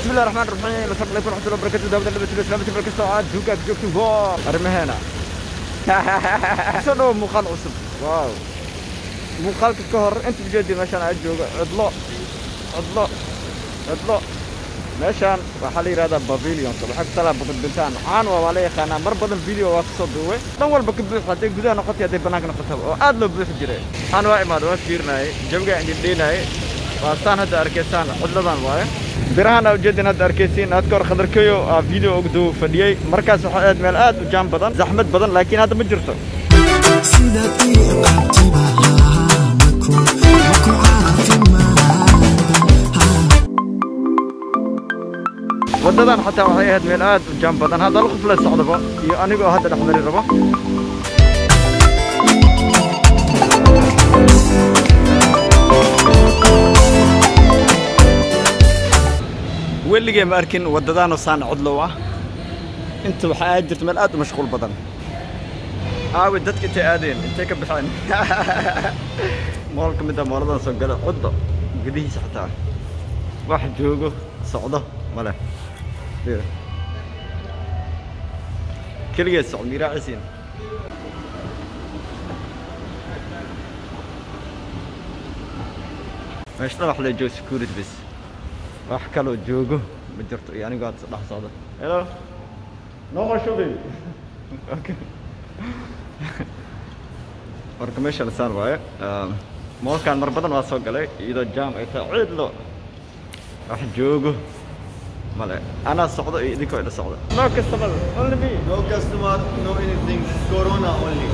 بسم الله الرحمن الرحيم السلام عليكم ورحمه الله وبركاته دابا لعبه الاسلام تبارك الساعات دوكا جوكتو فور ارمي هنا سنو muuqaal cusub waaw muuqaalka ka hor inta ujeedi meeshaan aad joogo cidlo cidlo cidlo meeshaan waxaa la yidhahdaa pavilion waxaa ku talaa badbintaan caan waa waa la yaqaanaa mar badan video waa kasoo duubay dhan walba ka buux hadday gudaha noqotay hadday bannaanka noqotaba oo aad loo buuxi jiray aan waa imaada waa fiirinayay jawigaa indhindheynayay waa saan hadda arkaysaan cidladan waaye birahan aa ujeedin hadda arkaysiin aad ka hor khadarkayo aa video ugu duu fadhiyey markaas waxaa aad meel aad u jaam badan zaxmad badan laakiin hadda ma jirto sida qiiqabtiba maku maku caafimaada waddadan xataa waxay ahayd meel aad u jaam badan hadda qof la socdaba iyo anigoo hadda dhex mari rabo weligee ma arkin waddadaanoo saan codlow ah inta waxaa aad jirta meel aad u mashquul badan aawe dadka intay aadeen intay ka baxeen mool ka mid ah mooladan soo gala cuddo gudihiisa xataa wax joogo socdo ma leh keligeed socod miiraacisiin meeshna wax la joogo security bas wax kaloo joogo ma jirto iyo anigoo hadda dhex socda hello no more shopping okay marka meesha lasaan waaye moolkaan mar badan waa soo galay iyadoo jaam ay tahay ciidlo wax joogo male anaa socdo iyo idinkoo ila socda no customer only me No customer, no anything. Corona only.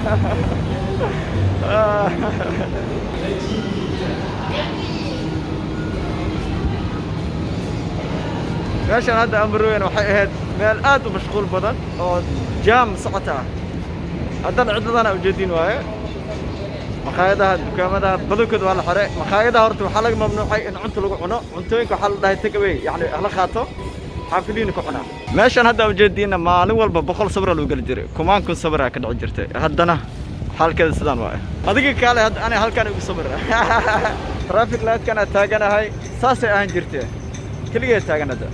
meeshaan hadda amrowen waxay ahayd meel aad u mashquul badan oo jaam socota ah haddana cidladana ujeedin waaye makhaayadaha dukaamadaha badankooda waa la xire makhaayadaha horta waxaa laga mamnuucay in cunta lagu cuno cuntooyinka waxaa la dhahay take away yacni hala qaato xaafiliina ku cunaa meeshaan hadda ujeediina maalin walba boqol sabra lagu geli jiray kumaan kun sabraa ka dhici jirtay haddana xaalkeeda sidaan waaye adiga kaale hadda ani halkaan igu sabir traffic lightkan aad taaganahay saasay ahaan jirtee keligeed taagan hadda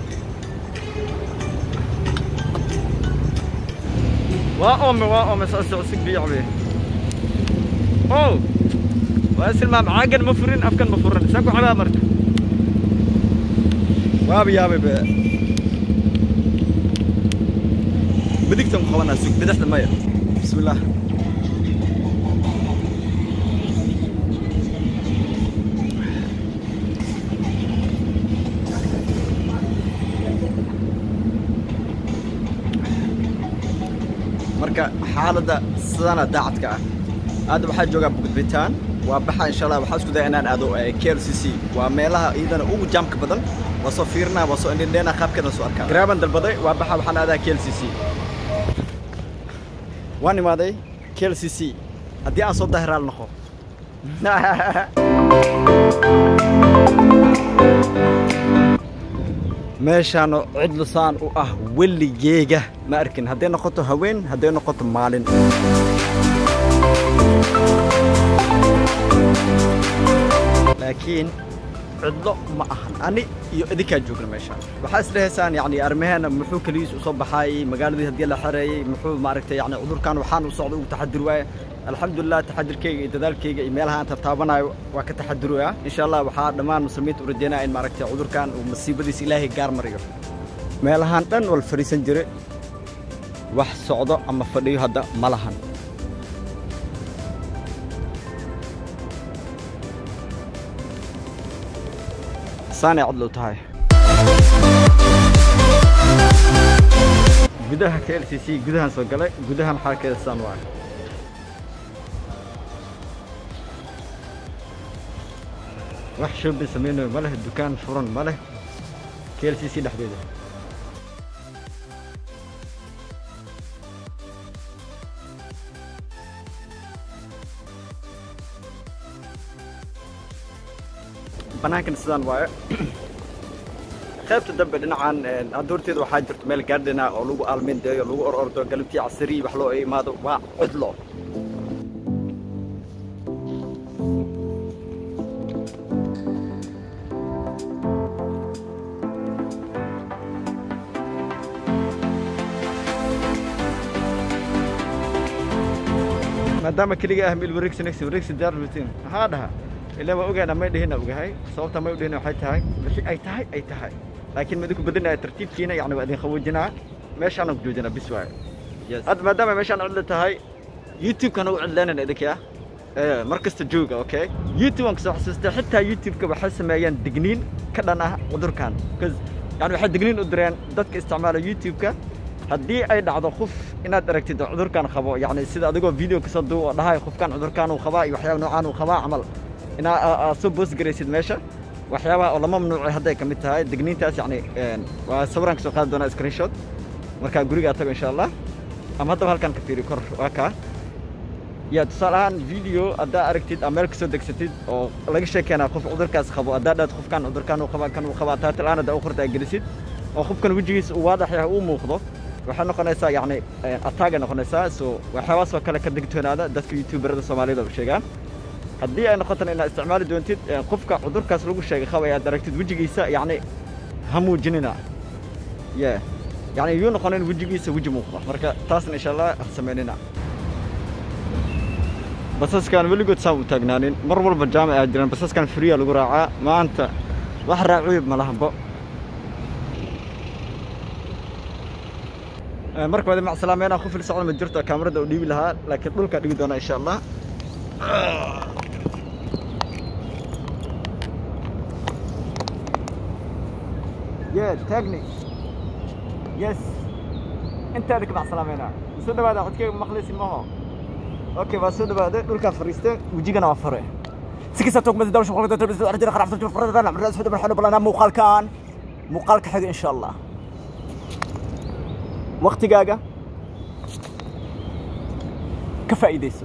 waa oome waa oome saas cusub biyacbe oh waa isilmaam caagan ma furin afkan ma furin isaan ku cabaa marka waaba yaabay be midigtan ku qabanaa sug bidixda maya bismillaah marka xaaladda sidana daacadka ah hadda waxaa joogaa bugdbitaan waa baxa insha allah waxaa isku daya inaan aado k l c c waa meelaha iyadana ugu jaamka badan waa soo fiirinaa waa soo indhindheena qaabkeeda soo arkaa garaaban dalbaday waa baxa waxaan aadaa k l c c waan imaaday k l c c haddii aan soo dahiraal noqo meeshaano cidlo saan u ah weligeega ma arkin hadday noqoto haween hadday noqoto maalin laakiin cidlo ma ahan ani iyo idinkaa joogna meeshaan waxaa isdhehaysaan yani arrimaheena muxuu keligiis usoo baxaayey magaaladii haddii la xereeyey muxuu maaragtay yani cudurkan waxaan u socda ugu taxadir waaye alxamdulilah taxadirkayga iyo dadaalkayga iyo meelaha aan tartaabanayo waa ka taxadiroya insha allah waxaa dhammaan muslimiinta u rajeynaya in maaragtay cudurkan uu masiibadiisa ilaahay gaar mariyo meelahaan dhan wal fadhiisan jire wax socdo ama fadhiyo hadda ma lahan saanay codlow tahay gudaha k l c c gudahan soo galay gudahan xaalkeeda saan waa wax shoobin samaynayo ma leh dukaan furan ma leh k l c c dhexdeeda banaankan sidaan waaye qaybta dambe dhinacan hadda horteeda waxaa jirto meel gaardhina oo lagu aalmindeeyo lagu or ordo galabtii casariyi wax loo imaado waa cidlo maadaama keliga ah mil wareegsi next wareegsi daar rutin maxaa dhaha ilaa waa ogaana may dhihina ogahay sababta may u dhihina waxay tahay wixii ay tahay ay tahay laakiin ma idinku badinaya tartiibkiina yacni waa idin qawoojinaa meeshaana ku joojinaa bis waaye Yes. hadda maadaama meeshaan cidla tahay youtube-kana u cidlaynayna idinka ee mar kasta jooga okay youtube aan kasoo xasuustay xitaa youtube-ka waxay sameeyaan digniin ka dhan ah cudurkan because yani waxay digniin u direen dadka isticmaala youtube-ka haddii ay dhacdo qof inaad aragtid oo cudurkan qabo yani sida adigoo video kasoo duub oo dhahay qofkan cudurkan uu qabaa iyo waxyaaba noocaan uu qabaa camal inaa aa- aad soo boos garaysid meesha waxyaabaha oo lama mamnuucay hadday ka mid tahay digniintaas yani een, waa sawiraan kasoo qaadi doonaa screenshot markaa gurigaa tago insha allah ama haddaba halkan ka fiiri kor waa kaa ya tusaale ahaan video haddaa aragtid ama meel kasoo degsatid oo laga sheekeenaa qof cudurkaas qabo haddaa dhaad qofkan cudurkan uu qabaa kan uu qabaa taatil aan haddaa u qorta aad gelisid oo qofkan wejigiisa uu waadax yahay uu muuqdo waxay noqonaysaa yacni ataagay noqonaysaa so waxyaabahaas oo kale ka digtoonaada dadka youtuberada soomaalida u sheegaan haddii ay noqotana inaad isticmaali doontid eh, qofka cudurkaas lagu sheegay qaba aad aragtid wejigiisa yacni ha muujinina ye yacni yuu noqonin wejigiisa weji muuqda marka taasna insha allah ha samaynina basaskan weligood saan u taagnaanin mar walba jaamac aa jiraan basaskan friya lagu raacaa maanta wax raacuyib ma lahanbo Eh, marka wada macsalaameynaa ku fil socda ma jirto kaamarada u dhiibi lahaa laakiin dhulkaa dhigi doonaa insha allah ye taagni yes intaada ka macsalaameynaa soo dhawaada codkeyga maqlisi maho اوكي بس هذا بعد دول كان فريسته وجينا وفره سكسة توك مدى دوش مقالة تلبس أرجل خرافة تلبس فرد ذا من رأس هذا من حلو بلنا مقال كان مقال كحق إن شاء الله وقت جاجا كفايدة سو